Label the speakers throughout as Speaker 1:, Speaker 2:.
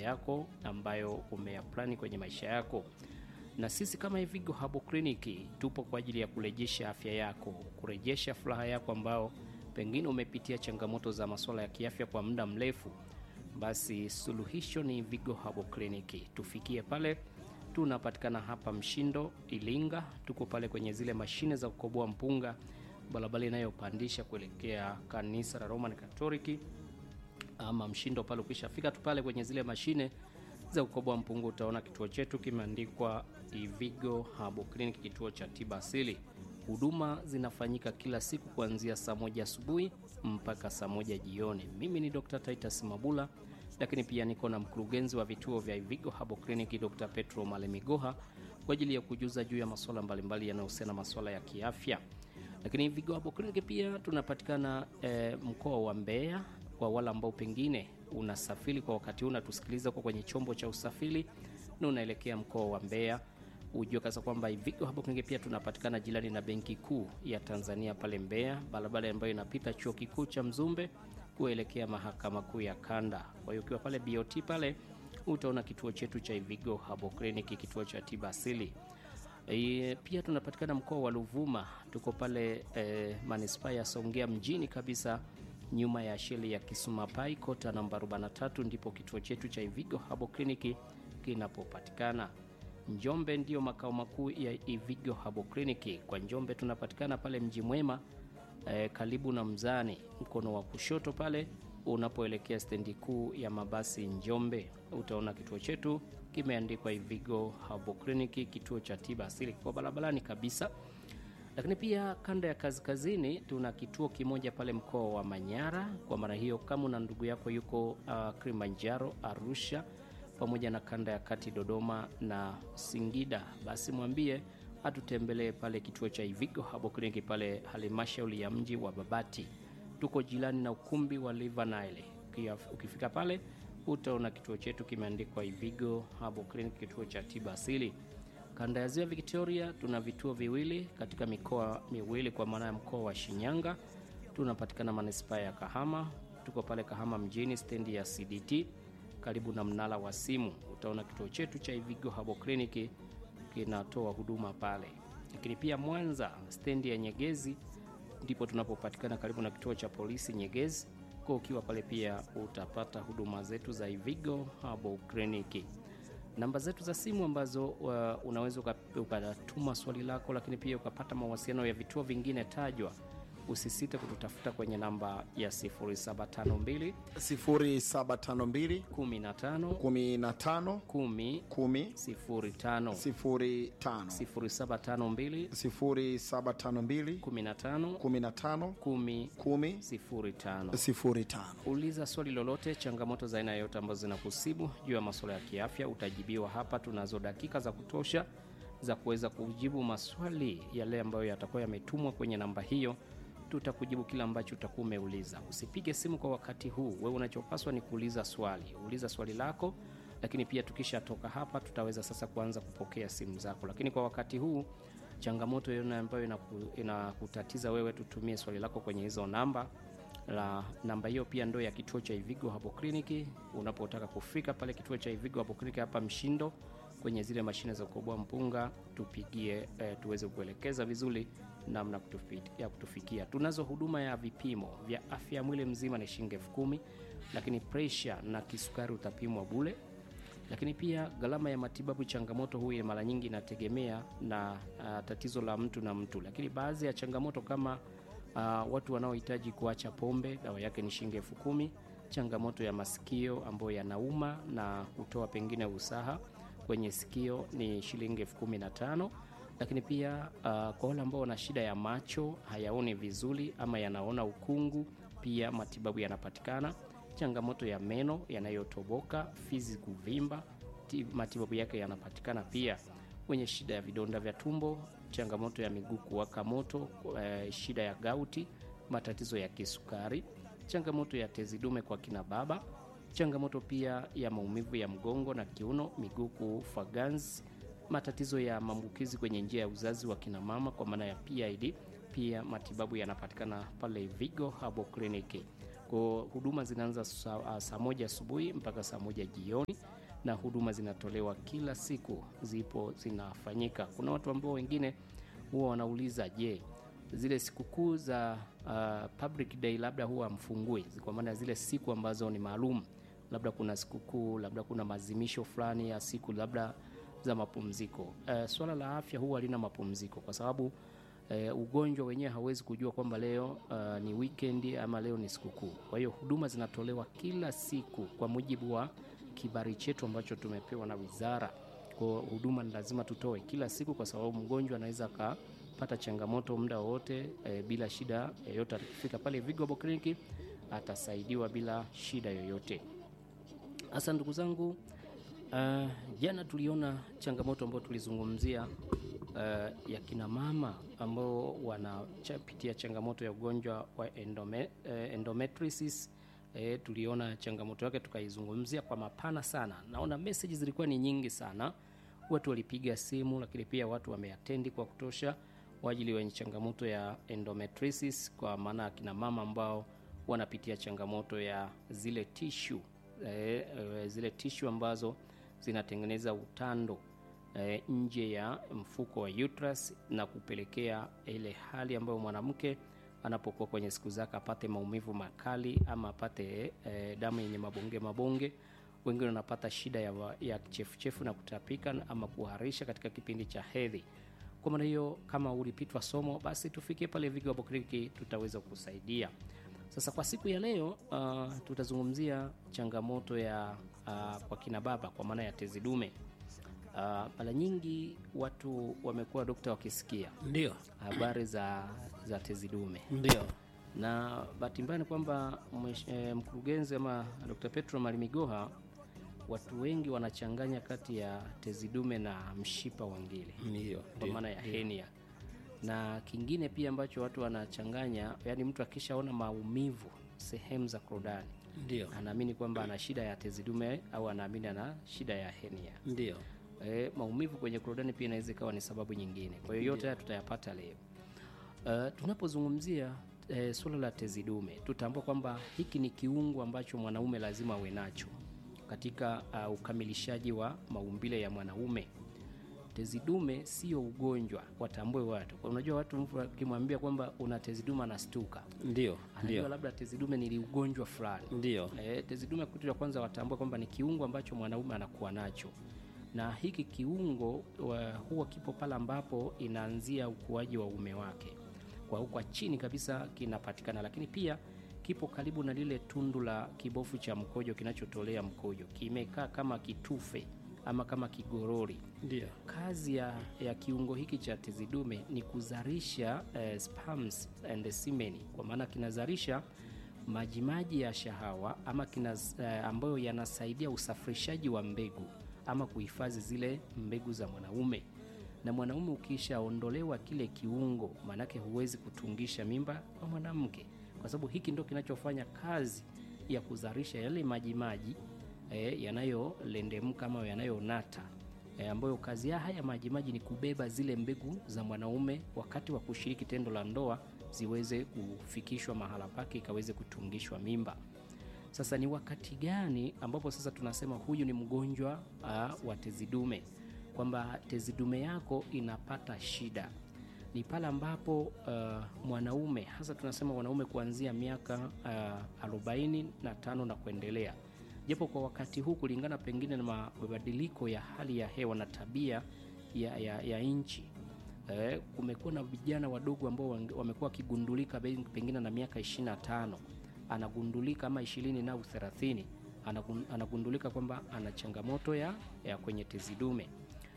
Speaker 1: yako ambayo umeyaplani kwenye maisha yako na sisi kama Ivigo Herbal Clinic tupo kwa ajili ya kurejesha afya yako, kurejesha furaha yako ambao pengine umepitia changamoto za masuala ya kiafya kwa muda mrefu. Basi suluhisho ni Ivigo Herbal Clinic. Tufikie pale, tunapatikana hapa Mshindo Ilinga, tuko pale kwenye zile mashine za kukoboa mpunga, barabara inayopandisha kuelekea kanisa la Roman Catholic ama Mshindo pale. Ukishafika tu pale kwenye zile mashine za kukoboa mpunga utaona kituo chetu kimeandikwa Ivigo Herbal Clinic, kituo cha tiba asili. Huduma zinafanyika kila siku kuanzia saa moja asubuhi mpaka saa moja jioni. Mimi ni Dr. Titus Mabula, lakini pia niko na mkurugenzi wa vituo vya Ivigo Herbal Clinic Dr. Petro Malemigoha kwa ajili ya kujuza juu ya masuala mbalimbali yanayohusiana masuala ya kiafya. Lakini Ivigo Herbal Clinic pia tunapatikana eh, mkoa wa Mbeya kwa wale ambao pengine unasafiri kwa wakati huu unatusikiliza kwa kwenye chombo cha usafiri na unaelekea mkoa wa Mbeya, ujue kasa kwamba Ivigo Herbal Clinic pia tunapatikana jirani na Benki Kuu ya Tanzania pale Mbeya, barabara ambayo inapita chuo kikuu cha Mzumbe kuelekea mahakama kuu ya Kanda. Kwa hiyo ukiwa pale BOT pale utaona kituo chetu cha Ivigo Herbal Clinic, kituo cha tiba asili. E, pia tunapatikana mkoa wa Ruvuma, tuko pale e, manispaa ya Songea mjini kabisa nyuma ya sheli ya Kisumapai kota namba 43 ndipo kituo chetu cha Ivigo Herbal Clinic kinapopatikana. Njombe ndiyo makao makuu ya Ivigo Herbal Clinic. Kwa Njombe tunapatikana pale Mji Mwema eh, karibu na Mzani, mkono wa kushoto pale unapoelekea stendi kuu ya mabasi Njombe, utaona kituo chetu kimeandikwa Ivigo Herbal Clinic, kituo cha tiba asili kwa barabarani kabisa lakini pia kanda ya kaskazini tuna kituo kimoja pale mkoa wa Manyara. Kwa maana hiyo, kama una ndugu yako yuko uh, Kilimanjaro, Arusha pamoja na kanda ya kati Dodoma na Singida, basi mwambie atutembelee pale kituo cha Ivigo Herbal Clinic pale halmashauri ya mji wa Babati. Tuko jirani na ukumbi wa River Nile. Ukifika pale utaona kituo chetu kimeandikwa Ivigo Herbal Clinic, kituo cha tiba asili. Kanda ya ziwa Victoria tuna vituo viwili katika mikoa miwili, kwa maana ya mkoa wa Shinyanga tunapatikana manispaa ya Kahama. Tuko pale Kahama mjini, stendi ya CDT karibu na mnara wa simu, utaona kituo chetu cha Ivigo Herbal Clinic kinatoa huduma pale. Lakini pia Mwanza, stendi ya Nyegezi ndipo tunapopatikana karibu na kituo cha polisi Nyegezi. Kwa ukiwa pale pia utapata huduma zetu za Ivigo Herbal Clinic namba zetu za simu ambazo uh, unaweza ukatuma swali lako, lakini pia ukapata mawasiliano ya vituo vingine tajwa. Usisite kututafuta kwenye namba ya 0752
Speaker 2: 0752
Speaker 1: 15
Speaker 2: 15
Speaker 1: 10
Speaker 2: 10
Speaker 1: 05
Speaker 2: 05
Speaker 1: 0752
Speaker 2: 0752
Speaker 1: 15
Speaker 2: 15
Speaker 1: 10
Speaker 2: 10
Speaker 1: 05.
Speaker 2: 05.
Speaker 1: Uliza swali lolote, changamoto za aina yoyote ambazo zinakusibu juu ya masuala ya kiafya, utajibiwa hapa. Tunazo dakika za kutosha za kuweza kujibu maswali yale ambayo yatakuwa yametumwa kwenye namba hiyo. Tutakujibu kila ambacho utakuwa umeuliza. Usipige simu kwa wakati huu, wewe unachopaswa ni kuuliza swali. Uliza swali lako, lakini pia tukishatoka hapa tutaweza sasa kuanza kupokea simu zako, lakini kwa wakati huu changamoto yoyote ambayo inaku- inakutatiza wewe, tutumie swali lako kwenye hizo namba la namba hiyo pia ndo ya kituo cha Ivigo Herbal Clinic. Unapotaka kufika pale kituo cha Ivigo Herbal Clinic hapa Mshindo, kwenye zile mashine za kukoboa mpunga, tupigie eh, tuweze kuelekeza vizuri namna kutufi- ya kutufikia. Tunazo huduma ya vipimo vya afya ya mwili mzima ni shilingi elfu kumi, lakini presha na kisukari utapimwa bule lakini pia gharama ya matibabu, changamoto huye mara nyingi inategemea na uh, tatizo la mtu na mtu, lakini baadhi ya changamoto kama uh, watu wanaohitaji kuacha pombe, dawa yake ni shilingi elfu kumi. Changamoto ya masikio ambayo yanauma na kutoa pengine usaha kwenye sikio ni shilingi elfu kumi na tano lakini pia uh, kwa wale ambao wana shida ya macho hayaoni vizuri ama yanaona ukungu, pia matibabu yanapatikana changamoto ya meno yanayotoboka, fizi kuvimba, ti- matibabu yake yanapatikana pia. Wenye shida ya vidonda vya tumbo, changamoto ya miguu kuwaka moto, eh, shida ya gauti, matatizo ya kisukari, changamoto ya tezi dume kwa kina baba, changamoto pia ya maumivu ya mgongo na kiuno, miguu kufa ganzi, matatizo ya maambukizi kwenye njia ya uzazi wa kina mama kwa maana ya PID. Pia matibabu yanapatikana pale Vigo Herbal Clinic. Kwa huduma zinaanza saa, saa moja asubuhi mpaka saa moja jioni, na huduma zinatolewa kila siku, zipo zinafanyika. Kuna watu ambao wengine huwa wanauliza je, zile sikukuu za uh, public day labda huwa mfungui, kwa maana zile siku ambazo ni maalum, labda kuna sikukuu, labda kuna maadhimisho fulani ya siku labda za mapumziko. Uh, swala la afya huwa halina mapumziko kwa sababu uh, ugonjwa wenyewe hauwezi kujua kwamba leo uh, ni weekend ama leo ni sikukuu. Kwa hiyo huduma zinatolewa kila siku kwa mujibu wa kibali chetu ambacho tumepewa na wizara. Kwa huduma ni lazima tutoe kila siku, kwa sababu mgonjwa anaweza akapata changamoto muda wowote e, bila shida yoyote. Akifika pale Vigo Herbal Clinic atasaidiwa bila shida yoyote. Hasa ndugu zangu, uh, jana tuliona changamoto ambayo tulizungumzia uh, ya kina mama ambao wanapitia changamoto ya ugonjwa wa endome, uh, endometriosis E, tuliona changamoto yake tukaizungumzia kwa mapana sana. Naona message zilikuwa ni nyingi sana, watu walipiga simu, lakini pia watu wameatendi kwa kutosha waajili wenye changamoto ya endometriosis, kwa maana akina mama ambao wanapitia changamoto ya zile tishu e, e, zile tishu ambazo zinatengeneza utando e, nje ya mfuko wa uterus na kupelekea ile hali ambayo mwanamke anapokuwa kwenye siku zake apate maumivu makali ama apate e, damu yenye mabonge mabonge. Wengine wanapata shida ya, ya chefuchefu na kutapika ama kuharisha katika kipindi cha hedhi. Kwa maana hiyo, kama ulipitwa somo, basi tufikie pale Vigo Herbal Clinic, tutaweza kusaidia. Sasa kwa siku ya leo uh, tutazungumzia changamoto ya uh, kwa kina baba kwa maana ya tezi dume. Mara uh, nyingi watu wamekuwa dokta wakisikia
Speaker 3: ndio
Speaker 1: habari za, za tezi dume
Speaker 3: ndio,
Speaker 1: na bahati mbaya ni kwamba mkurugenzi ama Dr. Petro Malimigoha, watu wengi wanachanganya kati ya tezi dume na mshipa wa ngiri
Speaker 3: ndio,
Speaker 1: kwa maana ya henia, na kingine pia ambacho watu wanachanganya, yani mtu akishaona maumivu sehemu za korodani
Speaker 3: ndio,
Speaker 1: anaamini kwamba ana shida ya tezi dume au anaamini ana shida ya henia.
Speaker 3: ndio,
Speaker 1: E, maumivu kwenye korodani pia inaweza ikawa ni sababu nyingine. Kwa hiyo yote haya tutayapata leo. Uh, tunapozungumzia e, suala la tezi dume tutambua kwamba hiki ni kiungo ambacho mwanaume lazima awe nacho katika uh, ukamilishaji wa maumbile ya mwanaume. Tezi dume sio ugonjwa, watambue watu. Unajua watu mtu akimwambia kwamba una tezi dume anastuka,
Speaker 3: ndio,
Speaker 1: anajua
Speaker 3: ndio,
Speaker 1: labda tezi dume ni ugonjwa fulani.
Speaker 3: ndio,
Speaker 1: E, tezi dume kitu cha kwanza watambue kwamba ni kiungo ambacho mwanaume anakuwa nacho, na hiki kiungo wa, huwa kipo pale ambapo inaanzia ukuaji wa uume wake, kwa huko chini kabisa kinapatikana, lakini pia kipo karibu na lile tundu la kibofu cha mkojo kinachotolea mkojo, kimekaa kama kitufe ama kama kigorori.
Speaker 3: ndio,
Speaker 1: Kazi ya, ya kiungo hiki cha tezi dume ni kuzalisha eh, sperms and semen, kwa maana kinazalisha majimaji ya shahawa ama kina, eh, ambayo yanasaidia usafirishaji wa mbegu ama kuhifadhi zile mbegu za mwanaume. Na mwanaume ukishaondolewa kile kiungo, maanake huwezi kutungisha mimba kwa mwanamke, kwa sababu hiki ndo kinachofanya kazi ya kuzalisha yale majimaji eh, yanayolendemka ama yanayonata e, ambayo kazi ya haya majimaji ni kubeba zile mbegu za mwanaume wakati wa kushiriki tendo la ndoa ziweze kufikishwa mahala pake ikaweze kutungishwa mimba. Sasa ni wakati gani ambapo sasa tunasema huyu ni mgonjwa uh, wa tezi dume, kwamba tezi dume yako inapata shida? Ni pale ambapo uh, mwanaume hasa tunasema wanaume kuanzia miaka uh, arobaini na tano na kuendelea japo kwa wakati huu kulingana pengine na mabadiliko ya hali ya hewa na tabia ya, ya, ya nchi eh, kumekuwa na vijana wadogo ambao wamekuwa wakigundulika pengine na miaka 25 anagundulika ama 20 na 30 anagundulika kwamba ana changamoto ya, ya kwenye tezi dume.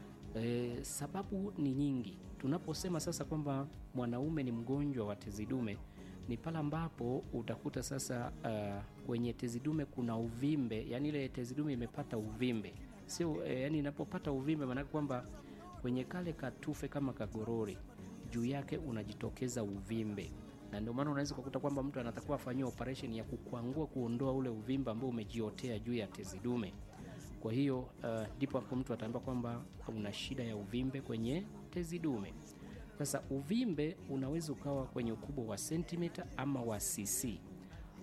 Speaker 1: E, sababu ni nyingi. Tunaposema sasa kwamba mwanaume ni mgonjwa wa tezi dume ni pale ambapo utakuta sasa uh, kwenye tezi dume kuna uvimbe, yani ile tezi dume imepata uvimbe, sio eh, yani inapopata uvimbe maana kwamba kwenye kale katufe kama kagorori juu yake unajitokeza uvimbe, na ndio maana unaweza kukuta kwamba mtu anatakiwa afanyiwe operation ya kukwangua, kuondoa ule uvimbe ambao umejiotea juu ya tezi dume. Kwa hiyo ndipo uh, hapo mtu ataambiwa kwamba una shida ya uvimbe kwenye tezi dume. Sasa uvimbe unaweza ukawa kwenye ukubwa wa sentimita ama wa cc.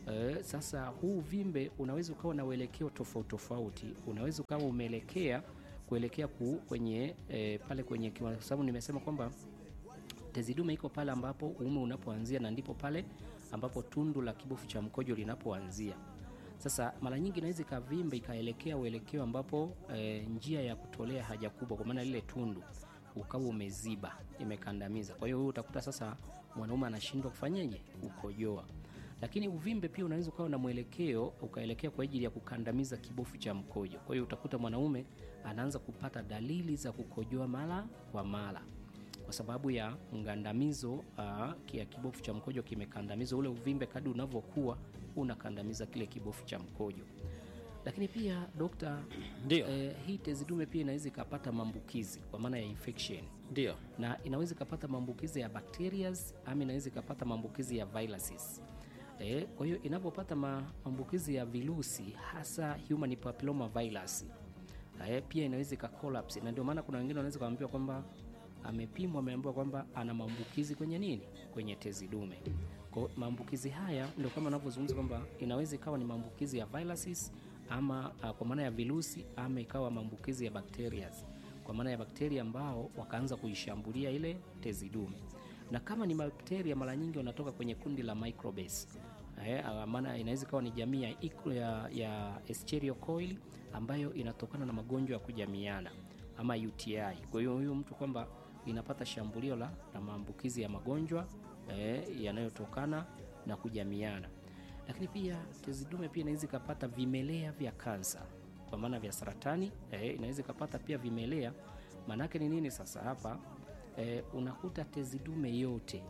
Speaker 1: Eh, sasa huu uvimbe unaweza ukawa na uelekeo tofauti tofauti. Unaweza ukawa umeelekea kuelekea ku, kwenye eh, pale kwenye kiwa- kwa sababu nimesema kwamba tezi dume iko pale ambapo uume unapoanzia na ndipo pale ambapo tundu la kibofu cha mkojo linapoanzia. Sasa mara nyingi inaweza ikavimba ikaelekea uelekeo ambapo e, njia ya kutolea haja kubwa, kwa maana lile tundu ukawa umeziba, imekandamiza. Kwa hiyo huyu utakuta sasa mwanaume anashindwa kufanyaje, kukojoa. Lakini uvimbe pia unaweza ukawa na mwelekeo ukaelekea kwa ajili ya kukandamiza kibofu cha mkojo. Kwa hiyo utakuta mwanaume anaanza kupata dalili za kukojoa mara kwa mara kwa sababu ya mgandamizo uh, ya kibofu cha mkojo kimekandamizwa. Ule uvimbe kadri unavyokuwa unakandamiza kile kibofu cha mkojo. Lakini pia dokta,
Speaker 3: Ndio,
Speaker 1: eh, hii tezi dume pia inaweza ikapata maambukizi kwa maana ya infection,
Speaker 3: ndio,
Speaker 1: na inaweza ikapata maambukizi ya bacterias ama inaweza ikapata maambukizi ya viruses. Eh, kwa hiyo inapopata maambukizi ya virusi hasa human papilloma virus eh, pia inaweza ika collapse, na ndio maana kuna wengine wanaweza kuambiwa kwamba amepimwa, ameambiwa kwamba ana maambukizi kwenye nini, kwenye tezi dume. Kwa maambukizi haya ndio kama anavyozungumza kwamba inaweza ikawa ni maambukizi ya viruses ama uh, kwa maana ya virusi ama ikawa maambukizi ya bacterias kwa maana ya bakteria ambao wakaanza kuishambulia ile tezi dume, na kama ni bakteria mara nyingi wanatoka kwenye kundi la microbes. Eh, ah, maana inaweza ikawa ni jamii ya, ic- ya, ya Escherichia coli ambayo inatokana na magonjwa ya kujamiana ama UTI. Kwa hiyo huyu mtu kwamba inapata shambulio la, la maambukizi ya magonjwa eh, yanayotokana na kujamiana. Lakini pia tezi dume pia inaweza ikapata vimelea vya kansa kwa maana vya saratani eh, inaweza ikapata pia vimelea. Maanake ni nini sasa hapa? Eh, unakuta tezi dume yote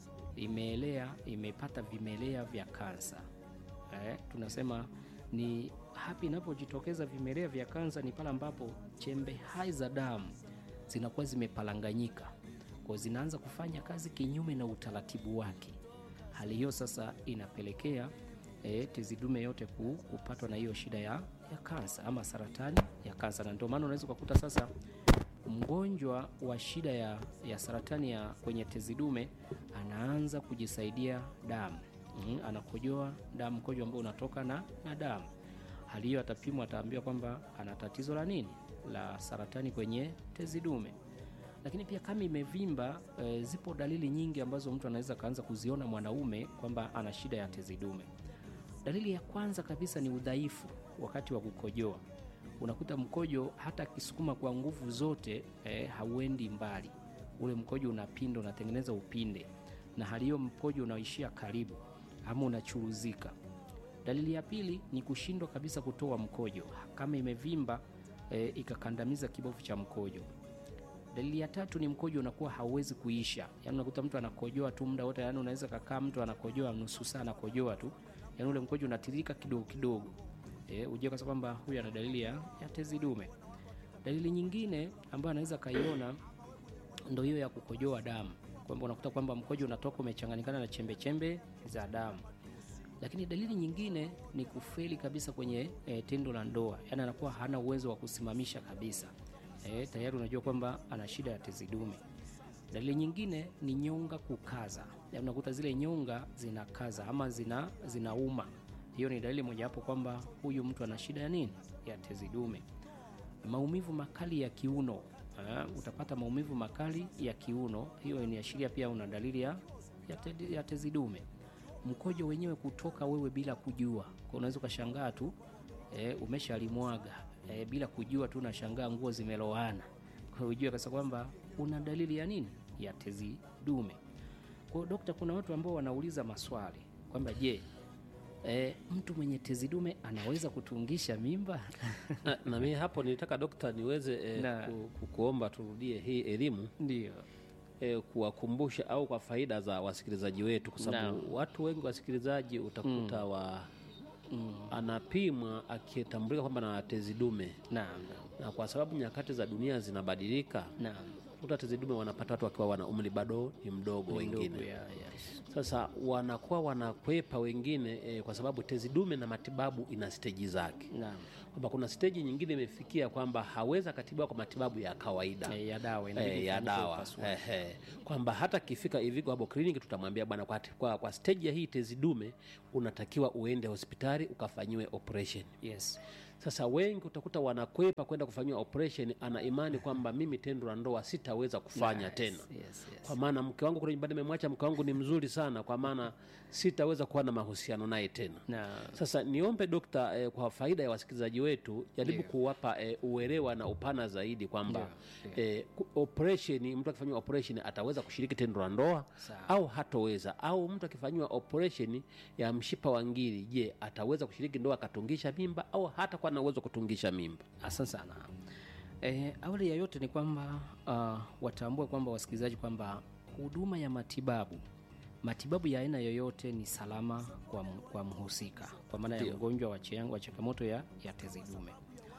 Speaker 1: imeelea imepata vimelea vya kansa eh, tunasema ni hapa inapojitokeza vimelea vya kansa ni pale ambapo chembe hai za damu zinakuwa zimepalanganyika kwa zinaanza kufanya kazi kinyume na utaratibu wake. Hali hiyo sasa inapelekea e, tezi dume yote ku, kupatwa na hiyo shida ya, ya kansa ama saratani ya kansa, na ndio maana unaweza ukakuta sasa mgonjwa wa shida ya, ya saratani ya kwenye tezi dume anaanza kujisaidia damu mm, anakojoa damu, mkojo ambao unatoka na, na damu. Hali hiyo atapimwa, ataambiwa kwamba ana tatizo la nini, la saratani kwenye tezi dume. Lakini pia kama imevimba e, zipo dalili nyingi ambazo mtu anaweza akaanza kuziona mwanaume kwamba ana shida ya tezi dume. Dalili ya kwanza kabisa ni udhaifu wakati wa kukojoa. Unakuta mkojo hata akisukuma kwa nguvu zote eh, hauendi mbali. Ule mkojo unapinda, unatengeneza upinde, na hali hiyo mkojo unaishia karibu ama unachuruzika. Dalili ya pili ni kushindwa kabisa kutoa mkojo kama imevimba eh, ikakandamiza kibofu cha mkojo. Dalili ya tatu ni mkojo unakuwa hauwezi kuisha, yaani unakuta mtu anakojoa tu muda wote, yaani unaweza kakaa mtu anakojoa nusu saa anakojoa tu, yaani ule mkojo unatiririka kidogo kidogo. E, ujue kasa kwamba huyu ana dalili ya, ya tezi dume. Dalili nyingine ambayo anaweza kaiona ndo hiyo ya kukojoa damu, kwamba unakuta kwamba mkojo unatoka umechanganyikana na chembe chembe za damu. Lakini dalili nyingine ni kufeli kabisa kwenye e, tendo la ndoa, yaani anakuwa hana uwezo wa kusimamisha kabisa. E, tayari unajua kwamba ana shida ya tezi dume. Dalili nyingine ni nyonga kukaza, yaani unakuta zile nyonga zinakaza ama zina zinauma. Hiyo ni dalili mojawapo kwamba huyu mtu ana shida ya nini, ya tezi dume. Maumivu makali ya kiuno, uh, utapata maumivu makali ya kiuno, hiyo inaashiria pia una dalili ya, ya, te, ya tezi dume. Mkojo wenyewe kutoka wewe bila kujua, kwa unaweza ukashangaa tu e, umeshalimwaga e, bila kujua tu, unashangaa nguo zimeloana, kwa hiyo ujue kasa kwamba una dalili ya nini, ya tezi dume. Kwa hiyo dokta, kuna watu ambao wanauliza maswali kwamba je, E, mtu mwenye tezi dume anaweza kutungisha mimba?
Speaker 3: na, na mimi hapo nilitaka dokta niweze eh,
Speaker 1: Na.
Speaker 3: ku, ku, kuomba turudie hii elimu
Speaker 1: Ndio.
Speaker 3: eh, kuwakumbusha au kwa faida za wasikilizaji wetu, kwa sababu
Speaker 1: Naam.
Speaker 3: watu wengi wasikilizaji utakuta wa
Speaker 1: Mm.
Speaker 3: anapimwa akitambulika kwamba na tezi dume,
Speaker 1: Naam,
Speaker 3: na kwa sababu nyakati za dunia zinabadilika,
Speaker 1: naam,
Speaker 3: kuta tezi dume wanapata watu wakiwa wana umri bado ni mdogo wengine
Speaker 1: Ndogo ya- yes.
Speaker 3: sasa wanakuwa wanakwepa wengine e, kwa sababu tezi dume na matibabu ina steji zake
Speaker 1: Naam.
Speaker 3: kwamba kuna steji nyingine imefikia kwamba hawezi akatibiwa kwa matibabu ya kawaida
Speaker 1: Eh, ya dawa
Speaker 3: eh,
Speaker 1: inabidi
Speaker 3: ya
Speaker 1: ifanyike
Speaker 3: dawa
Speaker 1: upasuaji.
Speaker 3: eh, eh. kwamba hata kifika Ivigo Herbal Clinic tutamwambia bwana, kwa, kwa, kwa stage ya hii tezi dume unatakiwa uende hospitali ukafanyiwe operation.
Speaker 1: Yes.
Speaker 3: Sasa wengi utakuta wanakwepa kwenda kufanyiwa operation, ana imani kwamba mimi tendo la ndoa sitaweza kufanya
Speaker 1: Nice.
Speaker 3: tena
Speaker 1: Yes, yes.
Speaker 3: kwa maana mke wangu kule nyumbani nimemwacha, mke wangu ni mzuri sana, kwa maana sitaweza kuwa na mahusiano naye tena.
Speaker 1: Na
Speaker 3: Sasa niombe dokta, eh, kwa faida ya wasikilizaji wetu, jaribu
Speaker 1: Ndio.
Speaker 3: kuwapa eh, uelewa na upana zaidi kwamba eh, ku- operation, mtu akifanyiwa operation ataweza kushiriki tendo la ndoa
Speaker 1: Sawa.
Speaker 3: au hatoweza, au mtu akifanyiwa operation ya mshipa wa ngiri, je, ataweza kushiriki ndoa akatungisha mimba au hata kuwa na uwezo wa kutungisha mimba?
Speaker 1: asante sana. E, awali ya yote ni kwamba uh, watambue kwamba wasikilizaji kwamba huduma ya matibabu matibabu ya aina yoyote ni salama kwa, m- kwa mhusika kwa maana ya
Speaker 3: Ndio.
Speaker 1: mgonjwa wa chiang- wa changamoto ya, ya tezi dume.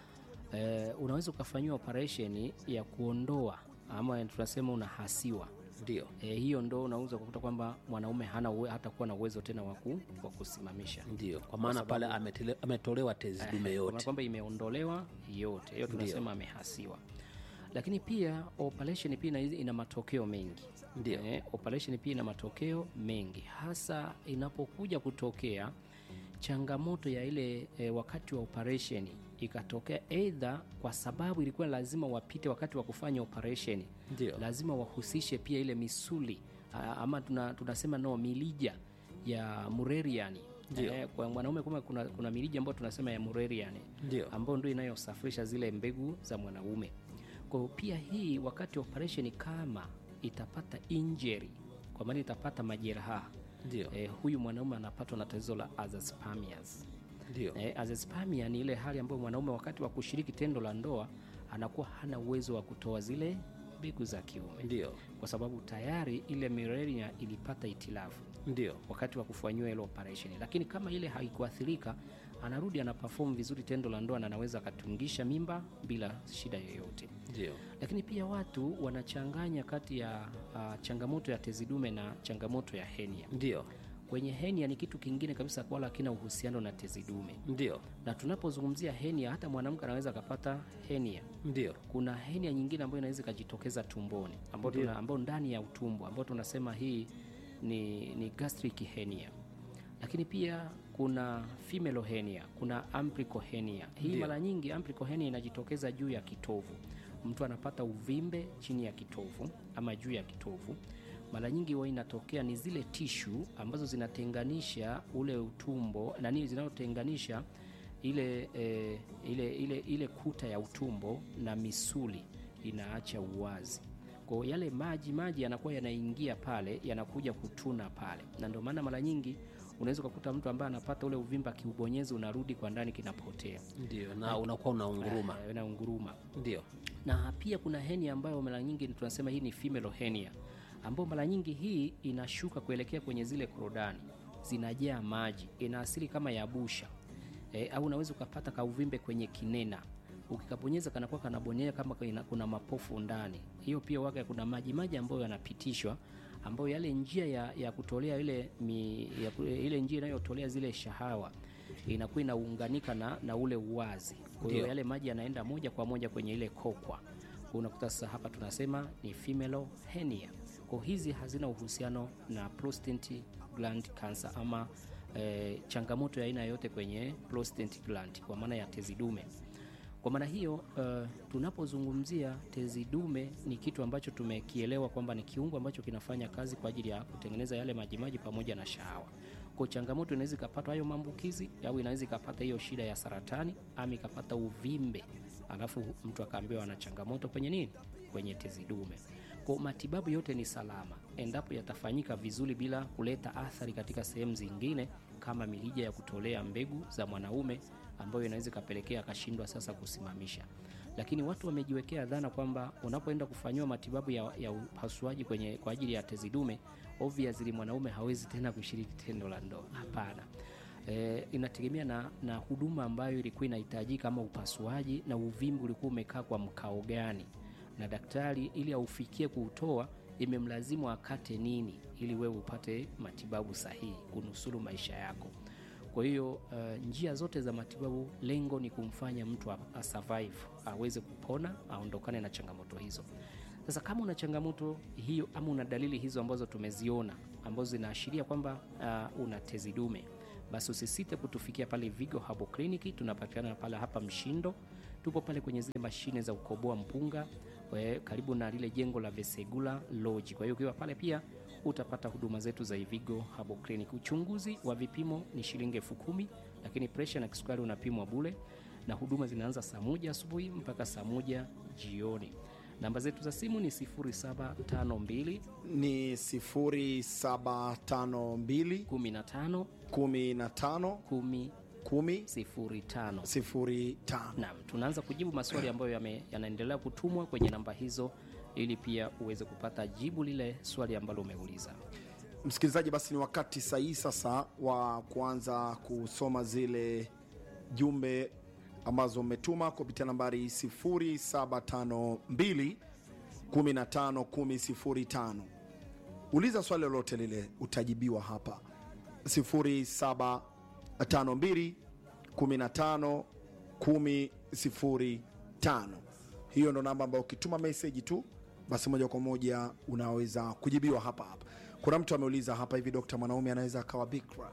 Speaker 1: E, unaweza ukafanyiwa operation ya kuondoa ama tunasema unahasiwa
Speaker 3: Ndio,
Speaker 1: e, hiyo ndo unaweza kukuta kwamba mwanaume hana uwe, hata kuwa na uwezo tena wa ku- wa kusimamisha
Speaker 3: ndio, kwa maana pale ametele- ametolewa tezi dume
Speaker 1: Kwa maana
Speaker 3: yote.
Speaker 1: kwamba imeondolewa yote hiyo tunasema amehasiwa lakini pia operation pia ina, ina matokeo mengi
Speaker 3: Ndio.
Speaker 1: eh, operation pia ina matokeo mengi hasa inapokuja kutokea changamoto ya ile eh, wakati wa operation ikatokea eidha kwa sababu ilikuwa lazima wapite wakati wa kufanya operation
Speaker 3: Ndio.
Speaker 1: lazima wahusishe pia ile misuli ah, ama tuna, tunasema no milija ya mureriani
Speaker 3: Ndio.
Speaker 1: Eh, kwa mwanaume kuma kuna, kuna milija ambayo tunasema ya mureriani
Speaker 3: Ndio.
Speaker 1: ambayo ndio inayosafirisha zile mbegu za mwanaume. Kwa hiyo pia hii wakati wa operation kama itapata injury, kwa maana itapata majeraha
Speaker 3: Ndio,
Speaker 1: eh, huyu mwanaume anapatwa na tatizo la azoospermias.
Speaker 3: ndio,
Speaker 1: Eh, azoospermia ni ile hali ambayo mwanaume wakati wa kushiriki tendo la ndoa anakuwa hana uwezo wa kutoa zile mbegu za kiume,
Speaker 3: ndio,
Speaker 1: kwa sababu tayari ile mirenia ilipata itilafu
Speaker 3: ndio,
Speaker 1: wakati wa kufanyiwa ile operation, lakini kama ile haikuathirika, anarudi ana perform vizuri tendo la ndoa na anaweza akatungisha mimba bila shida yoyote.
Speaker 3: ndio,
Speaker 1: Lakini pia watu wanachanganya kati ya uh, changamoto ya tezi dume na changamoto ya henia.
Speaker 3: ndio,
Speaker 1: Kwenye henia ni kitu kingine kabisa, wala hakina uhusiano na tezi dume.
Speaker 3: ndio,
Speaker 1: Na tunapozungumzia henia, hata mwanamke anaweza akapata henia.
Speaker 3: ndio,
Speaker 1: Kuna henia nyingine ambayo inaweza ikajitokeza tumboni, ambayo tuna- ambayo ndani ya utumbo, ambayo tunasema hii ni, ni gastric hernia. Lakini pia kuna female hernia, kuna umbilical hernia. Hii
Speaker 3: Ndio.
Speaker 1: mara nyingi umbilical hernia inajitokeza juu ya kitovu. Mtu anapata uvimbe chini ya kitovu ama juu ya kitovu. Mara nyingi huwa inatokea ni zile tishu ambazo zinatenganisha ule utumbo na nini zinazotenganisha ile, eh, ile, ile, ile kuta ya utumbo na misuli inaacha uwazi. Kwa hiyo yale maji maji yanakuwa yanaingia pale yanakuja kutuna pale, na ndio maana mara nyingi unaweza ukakuta mtu ambaye anapata ule uvimba kiubonyezi unarudi kwa ndani kinapotea,
Speaker 3: ndio, na unakuwa unaunguruma.
Speaker 1: Eh, na unguruma
Speaker 3: Ndio,
Speaker 1: na pia kuna henia ambayo mara nyingi tunasema hii ni female hernia, ambayo mara nyingi hii inashuka kuelekea kwenye zile korodani, zinajaa maji, ina asili kama ya busha e, au unaweza ukapata kauvimbe kwenye kinena, ukikabonyeza kanakuwa kanabonyea kama kuna, kuna mapofu ndani. Hiyo pia waga kuna maji maji ambayo yanapitishwa ambayo yale njia ya, ya kutolea ile, mi, ya, ku- ile njia inayotolea zile shahawa inakuwa inaunganika na, na ule uwazi. Kwa hiyo
Speaker 3: Ndio.
Speaker 1: yale maji yanaenda moja kwa moja kwenye ile kokwa. Kwa unakuta sasa hapa tunasema ni female hernia. Kwa hizi hazina uhusiano na prostate gland cancer ama eh, changamoto ya aina yoyote kwenye prostate gland kwa maana ya tezi dume. Kwa maana hiyo uh, tunapozungumzia tezi dume ni kitu ambacho tumekielewa kwamba ni kiungo ambacho kinafanya kazi kwa ajili ya kutengeneza yale majimaji pamoja na shahawa. Kwa changamoto inaweza ikapata hayo maambukizi au inaweza ikapata hiyo shida ya saratani ama ikapata uvimbe, alafu mtu akaambiwa ana changamoto kwenye nini, kwenye tezi dume. Kwa matibabu yote ni salama endapo yatafanyika vizuri bila kuleta athari katika sehemu zingine kama milija ya kutolea mbegu za mwanaume ambayo inaweza ikapelekea akashindwa sasa kusimamisha. Lakini watu wamejiwekea dhana kwamba unapoenda kufanyiwa matibabu ya, ya upasuaji kwenye kwa ajili ya tezi dume, obviously mwanaume hawezi tena kushiriki tendo la ndoa. Hapana. E, inategemea na, na huduma ambayo ilikuwa inahitajika ama upasuaji na uvimbe ulikuwa umekaa kwa mkao gani na daktari ili aufikie kuutoa imemlazimu akate nini ili wewe upate matibabu sahihi kunusuru maisha yako kwa hiyo uh, njia zote za matibabu lengo ni kumfanya mtu a- asurvive aweze kupona aondokane na changamoto hizo sasa kama una changamoto hiyo ama una dalili hizo ambazo tumeziona ambazo zinaashiria kwamba uh, una tezi dume basi usisite kutufikia pale Vigo Herbal Clinic. Tunapatikana pale hapa Mshindo, tupo pale kwenye zile mashine za kukoboa mpunga we, karibu na lile jengo la Vesegula Lodge. Kwa hiyo ukiwa pale pia utapata huduma zetu za Vigo Herbal Clinic. Uchunguzi wa vipimo ni shilingi elfu kumi lakini presha na kisukari unapimwa bule, na huduma zinaanza saa moja asubuhi mpaka saa moja jioni. Namba zetu za simu ni 0752
Speaker 2: ni 0752
Speaker 1: 15
Speaker 2: 15
Speaker 1: 10
Speaker 2: 10
Speaker 1: 05.
Speaker 2: 05.
Speaker 1: Naam, tunaanza kujibu maswali ambayo yame, yanaendelea kutumwa kwenye namba hizo ili pia uweze kupata jibu lile swali ambalo umeuliza.
Speaker 2: Msikilizaji, basi ni wakati sahihi sasa wa kuanza kusoma zile jumbe ambazo umetuma kupitia nambari 0752 15 1005. Uliza swali lolote lile, utajibiwa hapa 0752 15 1005. Hiyo ndo namba ambayo ukituma meseji tu basi moja kwa moja unaweza kujibiwa hapa hapa. Kuna mtu ameuliza hapa hivi, dokta, mwanaume anaweza akawa bikra?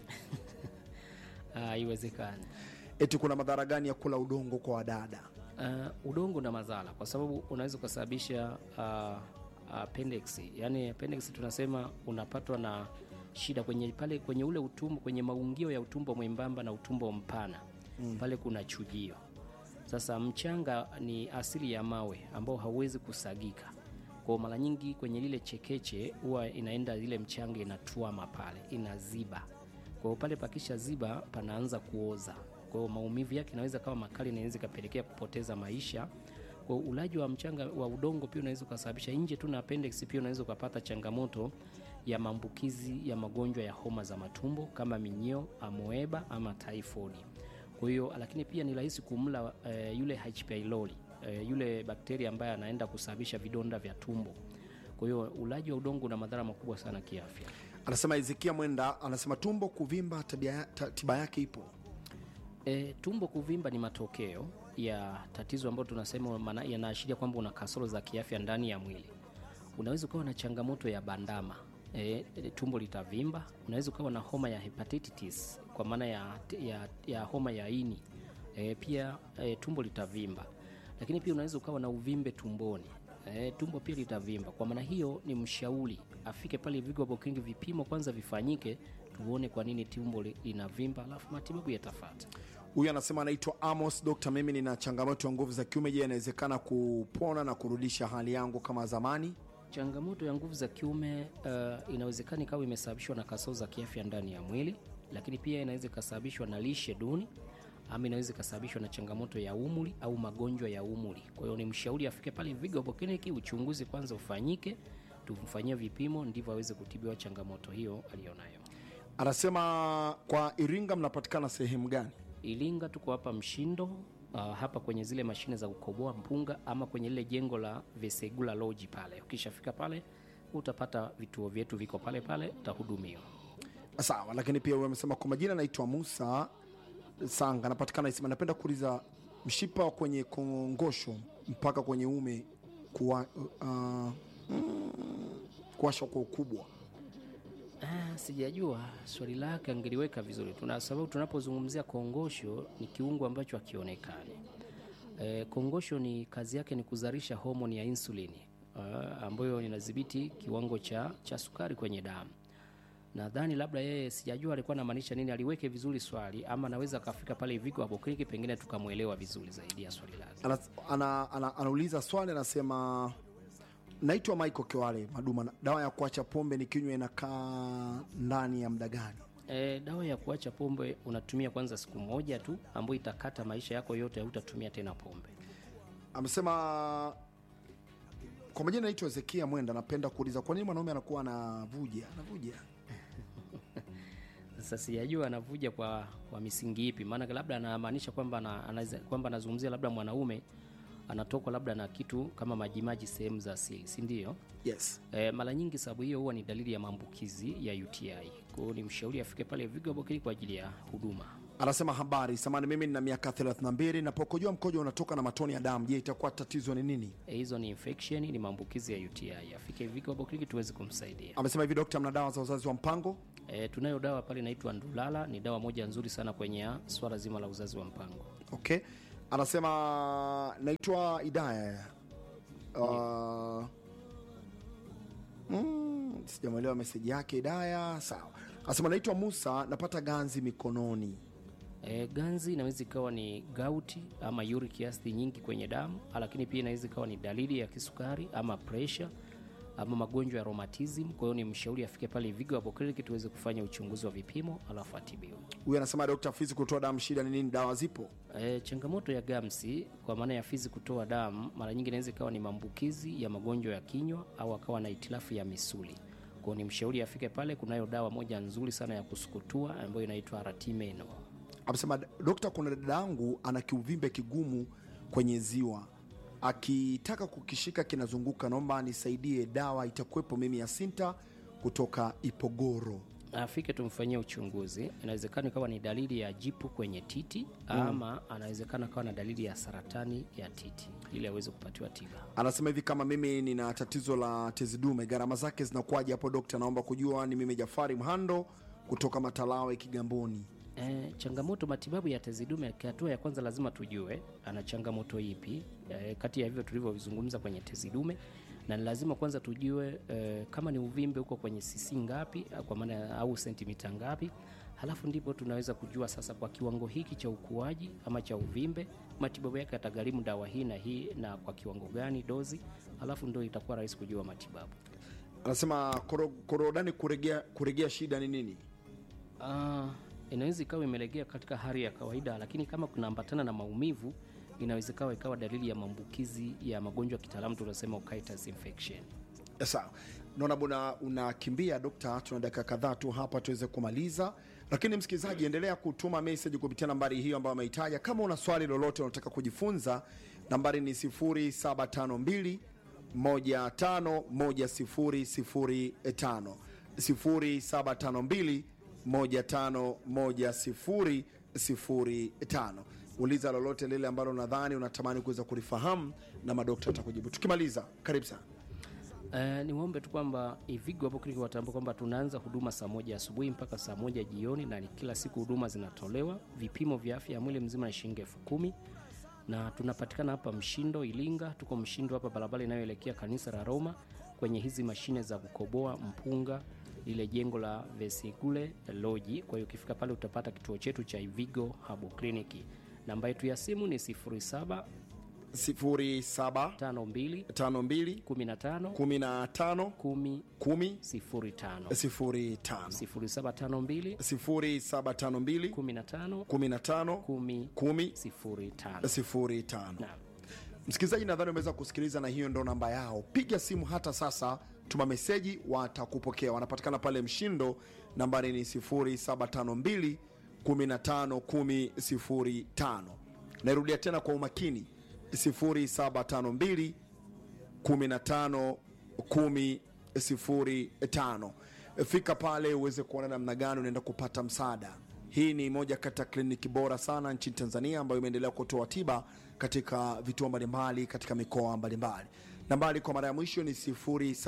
Speaker 1: Ah, Haiwezekani.
Speaker 2: Eti kuna madhara gani ya kula udongo kwa wadada?
Speaker 1: Uh, udongo na madhara kwa sababu unaweza ukasababisha uh, appendix. Yani appendix tunasema unapatwa na shida kwenye pale kwenye ule utumbo kwenye maungio ya utumbo mwembamba na utumbo mpana mm. pale kuna chujio. Sasa mchanga ni asili ya mawe ambao hauwezi kusagika. Kwa mara nyingi kwenye lile chekeche huwa inaenda ile mchanga inatuama pale, inaziba. Kwa hiyo pale pakisha ziba panaanza kuoza. Kwa hiyo maumivu yake inaweza kama makali, na inaweza ikapelekea kupoteza maisha. Kwa hiyo ulaji wa mchanga wa udongo pia unaweza ukasababisha nje tu na appendix, pia unaweza ukapata changamoto ya maambukizi ya magonjwa ya homa za matumbo kama minyoo, amoeba ama typhoid. Kwa hiyo lakini pia ni rahisi kumla eh, yule H. pylori eh, yule bakteria ambaye anaenda kusababisha vidonda vya tumbo. Kwa hiyo ulaji wa udongo una madhara makubwa sana kiafya.
Speaker 2: Anasema Ezekia Mwenda, anasema tumbo kuvimba, tabia, ta, tiba yake ipo.
Speaker 1: E, tumbo kuvimba ni matokeo ya tatizo ambalo tunasema maana- yanaashiria kwamba una kasoro za kiafya ndani ya mwili. Unaweza ukawa na changamoto ya bandama e, e, tumbo litavimba. Unaweza ukawa na homa ya hepatitis kwa maana ya, ya, ya homa ya ini e, pia e, tumbo litavimba, lakini pia unaweza ukawa na uvimbe tumboni e, tumbo pia litavimba. Kwa maana hiyo ni mshauri afike pale Vigo Herbal Clinic, vipimo kwanza vifanyike, tuone kwa nini tumbo li- linavimba, alafu matibabu yatafuata.
Speaker 2: Huyu anasema anaitwa Amos. Dokta, mimi nina changamoto ya nguvu za kiume. Je, inawezekana kupona na kurudisha hali yangu kama zamani?
Speaker 1: Changamoto ya nguvu za kiume uh, inawezekana ikawa imesababishwa na kasoro za kiafya ndani ya mwili, lakini pia inaweza ikasababishwa na lishe duni ama inaweza ikasababishwa na changamoto ya umri au magonjwa ya umri. Kwa hiyo ni mshauri afike pale Vigo Herbal Clinic, uchunguzi kwanza ufanyike, tumfanyie vipimo, ndivyo aweze kutibiwa changamoto hiyo aliyonayo.
Speaker 2: Anasema kwa Iringa mnapatikana sehemu gani?
Speaker 1: Ilinga tuko hapa Mshindo, uh, hapa kwenye zile mashine za kukoboa mpunga ama kwenye lile jengo la Vesegula Lodge pale. Ukishafika pale utapata vituo vyetu viko pale pale, utahudumiwa.
Speaker 2: Sawa, lakini pia huyu amesema kwa majina anaitwa Musa Sanga, anapatikana Isima. Napenda kuuliza mshipa wa kwenye kongosho mpaka kwenye ume kuwa, uh, mm, kuwashwa kwa ukubwa.
Speaker 1: Ah, sijajua swali lake angeliweka vizuri. Tuna sababu tunapozungumzia kongosho ni kiungo ambacho hakionekani. E, kongosho ni kazi yake ni kuzalisha homoni ya insulini uh, ambayo inadhibiti kiwango cha, cha sukari kwenye damu. Nadhani labda yeye sijajua alikuwa anamaanisha nini, aliweke vizuri swali ama anaweza akafika pale Vigo Herbal Clinic pengine tukamwelewa vizuri zaidi ya swali lake.
Speaker 2: ana, ana, ana, anauliza swali anasema naitwa Michael Kiwale Maduma, dawa ya kuacha pombe ni kinywa inakaa ndani ya muda gani?
Speaker 1: E, dawa ya kuacha pombe unatumia kwanza siku moja tu ambayo itakata maisha yako yote, hautatumia tena pombe.
Speaker 2: Amesema kwa majina naitwa Ezekia Mwenda, napenda kuuliza kwa nini mwanaume anakuwa anavuja anavuja
Speaker 1: Sasa sijajua anavuja kwa, kwa misingi ipi, maana labda anamaanisha kwamba ana- anaweza- kwamba anazungumzia labda mwanaume anatokwa labda na kitu kama majimaji sehemu za asili, si ndio?
Speaker 2: yes
Speaker 1: E, mara nyingi sababu hiyo huwa ni dalili ya maambukizi ya UTI. Kwa hiyo ni mshauri afike pale Vigo Herbal Clinic kwa ajili ya huduma.
Speaker 2: anasema habari samani mimi nina miaka 32 napokojua mkojo unatoka na matoni ya damu je itakuwa tatizo ni nini
Speaker 1: E, hizo ni infection, ni maambukizi ya UTI. Afike Vigo Herbal Clinic tuweze kumsaidia.
Speaker 2: amesema hivi dokta mna dawa za uzazi wa mpango
Speaker 1: E, tunayo dawa pale inaitwa Ndulala, ni dawa moja nzuri sana kwenye swala zima la uzazi wa mpango.
Speaker 2: okay anasema naitwa idaya uh, mm, sijamwelewa meseji yake idaya sawa anasema naitwa musa napata ganzi mikononi
Speaker 1: E, ganzi inaweza ikawa ni gauti ama uric acid nyingi kwenye damu, lakini pia inaweza ikawa ni dalili ya kisukari ama pressure ama magonjwa ya rheumatism. Kwa hiyo ni mshauri afike pale Vigo Herbal Clinic tuweze kufanya uchunguzi wa vipimo alafu atibiwe.
Speaker 2: huyu anasema dokta fizi kutoa damu shida ni nini dawa zipo
Speaker 1: E, changamoto ya gamsi kwa maana ya fizi kutoa damu mara nyingi inaweza ikawa ni maambukizi ya magonjwa ya kinywa au akawa na itilafu ya misuli. Kwa hiyo ni mshauri afike pale, kunayo dawa moja nzuri sana ya kusukutua ambayo inaitwa Aratimeno.
Speaker 2: amesema dokta kuna dada yangu ana kiuvimbe kigumu kwenye ziwa akitaka kukishika kinazunguka naomba nisaidie dawa itakuwepo mimi ya sinta kutoka ipogoro
Speaker 1: afike tumfanyie uchunguzi. Inawezekana ikawa ni dalili ya jipu kwenye titi ama anawezekana kawa na dalili ya saratani ya titi, ili aweze kupatiwa tiba.
Speaker 2: anasema hivi kama mimi nina tatizo la tezi dume gharama zake zinakuwaje hapo dokta naomba kujua ni mimi jafari mhando kutoka matalawe kigamboni
Speaker 1: E, changamoto matibabu ya tezi dume, hatua ya kwanza lazima tujue ana changamoto ipi e, kati ya hivyo tulivyovizungumza kwenye tezi dume, na ni lazima kwanza tujue e, kama ni uvimbe huko kwenye sisi ngapi, kwa maana au sentimita ngapi, halafu ndipo tunaweza kujua sasa kwa kiwango hiki cha ukuaji ama cha uvimbe matibabu yake yatagharimu dawa hii na hii na kwa kiwango gani dozi, halafu ndio itakuwa rahisi kujua matibabu.
Speaker 2: anasema koro- korodani kuregea, kuregea shida ni nini
Speaker 1: Ah, inaweza ikawa imelegea katika hali ya kawaida, lakini kama kunaambatana na maumivu inaweza ikawa ikawa dalili ya maambukizi ya magonjwa ya kitaalamu tunasema otitis infection.
Speaker 2: sawa naona bwana unakimbia dokta tuna dakika kadhaa tu hapa tuweze kumaliza lakini msikilizaji endelea kutuma message kupitia nambari hiyo ambayo ameitaja kama una swali lolote unataka kujifunza nambari ni 0752 151005 0752 151005 uliza lolote lile ambalo unadhani unatamani kuweza kulifahamu na madokta atakujibu tukimaliza karibu sana
Speaker 1: Uh, niwaombe tu kwamba Ivigo Herbal Clinic watambua kwamba tunaanza huduma saa moja asubuhi mpaka saa moja jioni, na ni kila siku huduma zinatolewa. Vipimo vya afya ya mwili mzima ni shilingi elfu kumi na tunapatikana hapa Mshindo Ilinga. Tuko Mshindo hapa barabara inayoelekea kanisa la Roma, kwenye hizi mashine za kukoboa mpunga, lile jengo la Vesigule Loji. Kwa hiyo ukifika pale utapata kituo chetu cha Ivigo Herbal Clinic. Namba yetu ya simu ni 0752
Speaker 2: 0752
Speaker 1: 15
Speaker 2: 15
Speaker 1: 10
Speaker 2: 10
Speaker 1: 05
Speaker 2: 05
Speaker 1: 0752
Speaker 2: 0752
Speaker 1: 15
Speaker 2: 15
Speaker 1: 10
Speaker 2: 10
Speaker 1: 05.
Speaker 2: 05
Speaker 1: Naam.
Speaker 2: msikilizaji nadhani umeweza kusikiliza na hiyo ndo namba yao piga simu hata sasa tuma meseji watakupokea wanapatikana pale mshindo nambari ni 0752 15 10 05 nairudia tena kwa umakini 0752 15 10 05 fika pale uweze kuona namna gani unaenda kupata msaada hii ni moja kati ya kliniki bora sana nchini tanzania ambayo imeendelea kutoa tiba katika vituo mbalimbali katika mikoa mbalimbali nambari kwa mara ya mwisho ni 07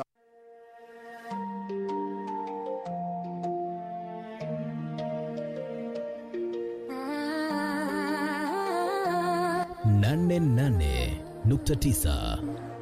Speaker 4: nane nane nukta tisa